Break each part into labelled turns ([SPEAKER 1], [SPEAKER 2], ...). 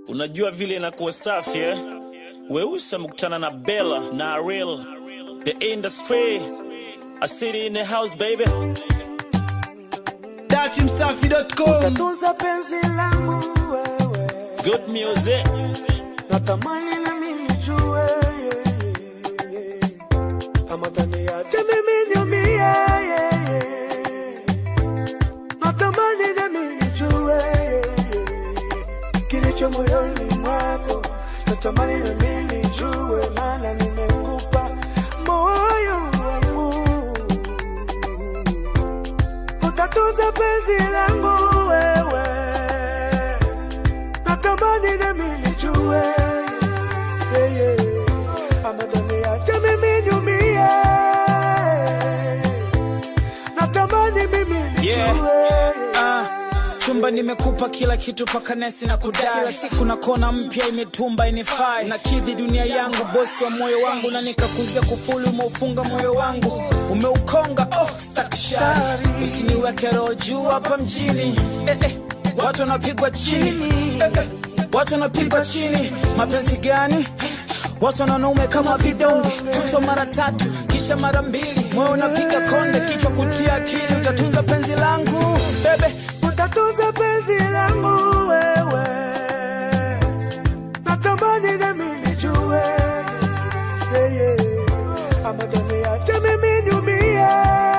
[SPEAKER 1] Unajua vile inakuwa safi eh? Weusi amekutana na Bella na Ariel, the industry, a city in the house baby.
[SPEAKER 2] Datimsafi.com
[SPEAKER 3] Tunza penzi langu wewe,
[SPEAKER 1] Good music.
[SPEAKER 3] natamani na mimi jue yeah, yeah, yeah. ama taniache mimi niumie yeah, yeah. natamani na mimi jue yeah, yeah. kilicho moyoni mwako, natamani na mimi jue, maana nimekupa moyo wangu utatunza penzi langu wewe, natamani na mimi jue yeah, yeah. ama taniache mimi niumie, natamani mimi nijue
[SPEAKER 2] Yeah. Ah, chumba nimekupa kila kitu paka nesi na kudai kila siku na kona mpya imetumba inifai na kidhi dunia yangu bosi wa moyo wangu na nikakuzia kufuli umeufunga moyo wangu umeukonga oh, stakshari usiniweke roho juu hapa mjini eh, eh, watu wanapigwa chini eh, eh, watu wanapigwa chini mapenzi gani watu wanaume kama vidonge tutwa mara tatu kisha mara mbili moyo unapiga konde kichwa kutia akili utatunza penzi langu bebe
[SPEAKER 3] utatunza penzi langu wewe, natamani na mimi jue yeah, yeah. ama taniache mimi niumie,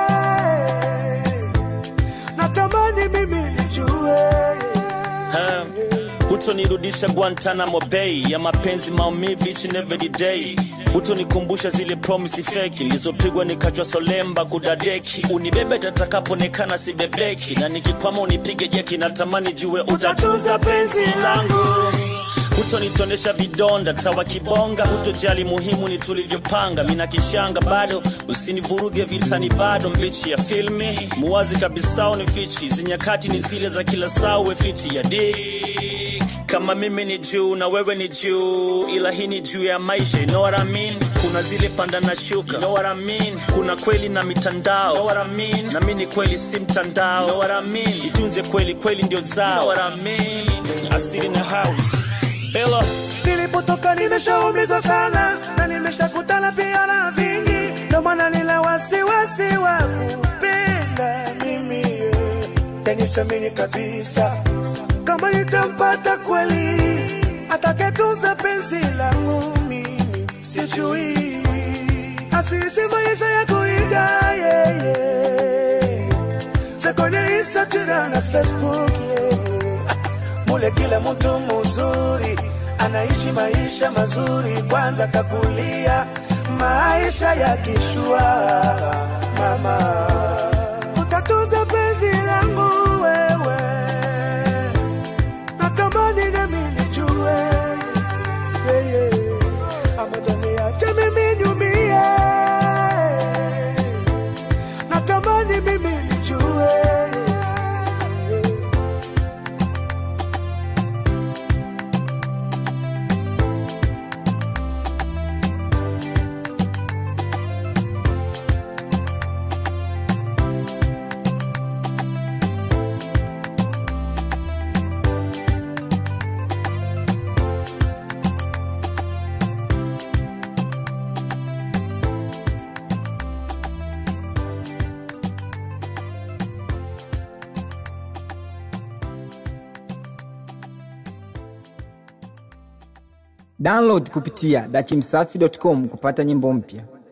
[SPEAKER 3] natamani mimi nijue
[SPEAKER 1] Ha, hutonirudisha Guantanamo Bay ya mapenzi maumivu each and every day. Hutonikumbusha zile promise feki nilizopigwa nikachwa solemba kudadeki. Unibebe tatakapoonekana sibebeki, na nikikwama unipige jeki. Natamani jue utatunza penzi langu hutonitonesha vidonda tawa kibonga, hutojali muhimu ni tulivyopanga. Mina kichanga bado, usinivuruge vitani bado, mbichi ya filmi muwazi kabisa unifichi, zinyakati ni zile za kila saa, uwe fiti ya dik kama mimi ni juu na wewe ni juu, ila hii ni juu ya maisha, you know what I mean? Kuna zile panda na shuka, you know what I mean? Kuna kweli na mitandao, you know what I mean? Na mimi ni kweli si mtandao, you know what I mean? Itunze kweli, kweli ndio zao, you know what I mean? Asili in the house, Bella.
[SPEAKER 3] Nilipotoka nimeshaumizwa sana na nimeshakutana pia na vingi, ndo maana nina wasiwasi wa kupenda mimi yeah. Tenisamini kabisa kama nitampata kweli atakayetunza penzi langu mimi, sijui asiishi maisha ya kuiga yeah, yeah. Sekone Instagram na Facebook yeah mule kila mtu mzuri anaishi maisha mazuri, kwanza kakulia maisha ya kishua. Mama, utatunza penzi langu wewe, natamani nami nijue yeah, yeah. ama taniache mimi niumie, natamani mimi nijue yeah.
[SPEAKER 4] Download kupitia dachimsafi.com kupata nyimbo mpya.